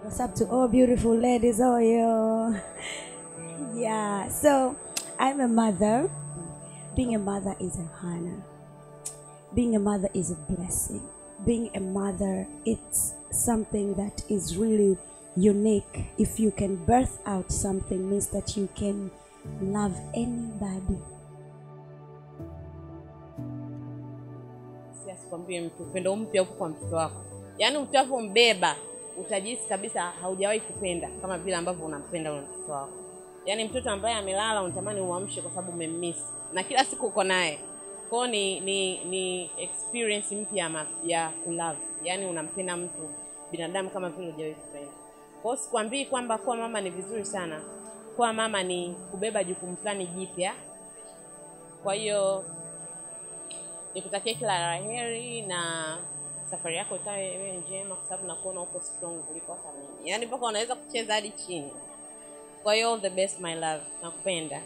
What's up to all beautiful ladies? Oh, yo. Yeah, so I'm a mother. Being a mother is a honor. Being a mother is a blessing. Being a mother, it's something that is really unique. If you can birth out something, means that you can love anybody. Si asikwambie mtu upendo mpya upo kwa mtoto wako yaani utavyombeba utajisi kabisa haujawahi kupenda kama vile ambavyo unampenda ule mtoto wako yaani mtoto ambaye amelala unatamani umwamshe kwa sababu umemmisi na kila siku uko naye kwao ni ni ni experience mpya ya ma- ya kulove yaani unampenda mtu binadamu kama vile hujawahi kupenda kwao sikwambii kwamba kuwa mama ni vizuri sana kuwa mama ni kubeba jukumu fulani jipya kwa hiyo nikutakia kila la heri na safari yako ikawe iwe njema kwa sababu nakuona uko strong kuliko hata mimi yaani mpaka unaweza kucheza hadi chini kwa hiyo all the best my love nakupenda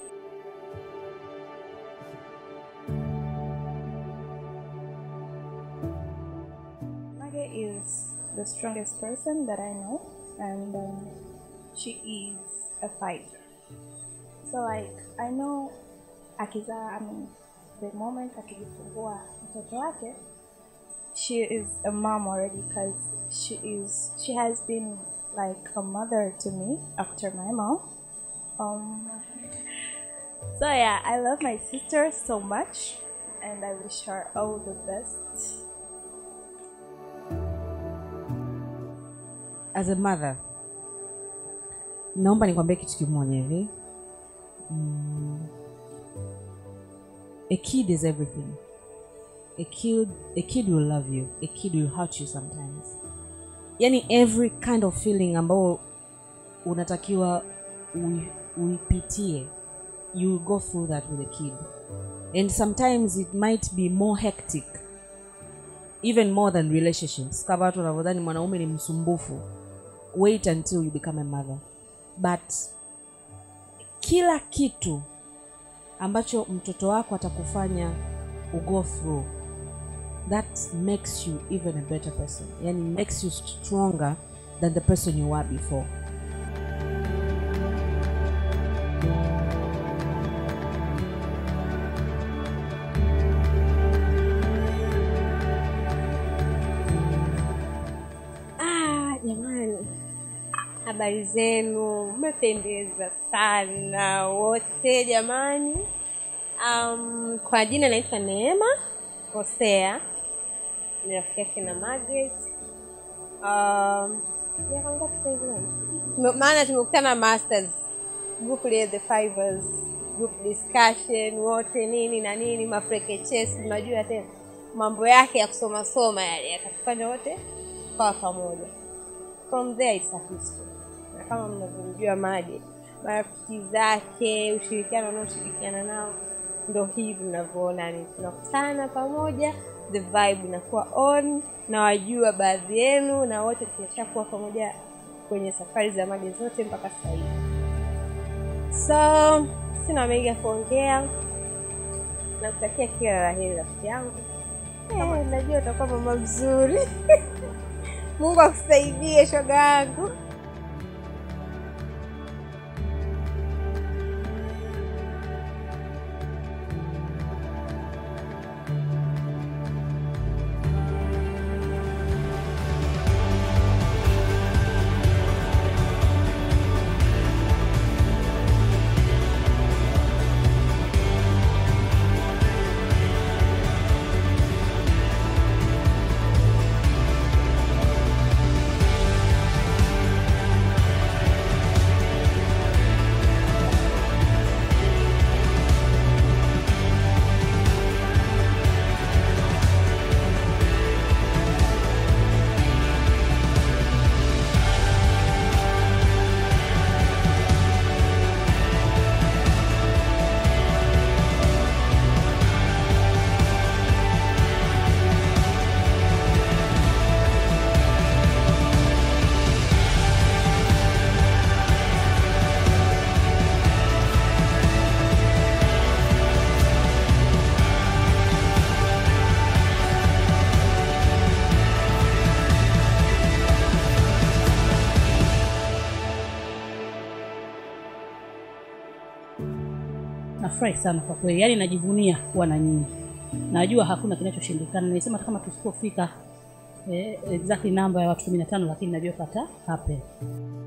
Mage is the strongest person that I know, and um, she is a fighter. So, like, I know Akiza, I mean, the moment akijifungua mtoto wake, she is a mom already because she is she has been like a mother to me after my mom. Um, so yeah, I love my sister so much, and I wish her all the best. as a mother naomba nikwambie kitu kimoja hivi mm, a kid is everything a kid, a kid will love you a kid will hurt you sometimes yani every kind of feeling ambao unatakiwa ui- uipitie you will go through that with a kid and sometimes it might be more hectic even more than relationships kama watu wanavyodhani mwanaume ni msumbufu wait until you become a mother but kila kitu ambacho mtoto wako atakufanya ugo through that makes you even a better person yani makes you stronger than the person you were before Ah, jamani, habari zenu, mmependeza sana wote jamani. Um, kwa jina naitwa Neema Hosea, ni rafiki yake na Margaret. Um, miaka mingapi sasa hivi mama? Tume- maana tumekutana masters group ile the fivers group discussion wote nini na nini mafrekechesi unajua tena mambo yake ya kusoma soma yale yakatufanya wote tukawa pamoja from there it's a history na kama mnavyomjua maji marafiki zake ushirikiano unaoshirikiana nao ndo hivi mnavyoona ni tunakutana pamoja the vibe inakuwa on na wajua baadhi yenu na wote tumeshakuwa pamoja kwenye safari za maji zote mpaka sasa hivi so sina mengi ya kuongea nakutakia kila la heri rafiki yangu Eh, najua utakuwa mama mzuri mungu akusaidie shoga yangu nafurahi sana kwa kweli yaani najivunia kuwa na nyinyi najua hakuna kinachoshindikana nilisema hata kama tusipofika eh, exactly namba ya watu kumi na tano lakini najua pata happen